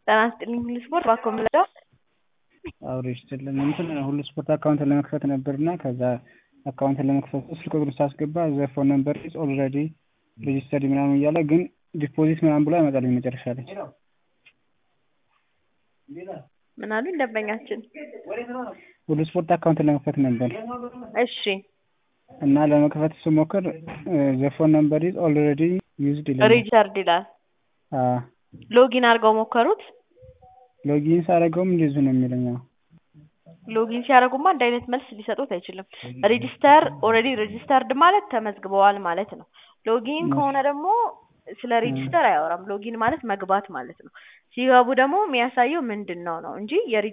ጤና ይስጥልኝ ሁሉ ስፖርት እባክዎ ምረዳው? አብሮ ይስጥልኝ እንትን ሁሉ ስፖርት አካውንት ለመክፈት ነበርና ከዛ አካውንት ለመክፈት ስልክ ቁጥር ሳስገባ ዘ ፎን ነምበር ኢዝ ኦልሬዲ ሬጂስተርድ ምናምን እያለ ግን ዲፖዚት ምናምን ብሎ ያመጣልኝ መጨረሻ ላይ። ምን አሉኝ ደንበኛችን? ሁሉ ስፖርት አካውንት ለመክፈት ነበር እሺ እና ለመክፈት ስሞክር ዘ ፎን ነምበር ኢዝ ኦልሬዲ ዩዝድ ይለኛል። ሪቻርድ ይላል። አዎ ሎጊን አድርገው ሞከሩት? ሎጊን ሳደርገውም እንደዚሁ ነው የሚለኝ። አዎ ሎጊን ሲያደርጉማ አንድ አይነት መልስ ሊሰጡት አይችልም። ሬጂስተር ኦልሬዲ ሬጂስተርድ ማለት ተመዝግበዋል ማለት ነው። ሎጊን ከሆነ ደግሞ ስለ ሬጂስተር አያወራም። ሎጊን ማለት መግባት ማለት ነው። ሲገቡ ደግሞ የሚያሳየው ምንድን ነው ነው እንጂ የሬ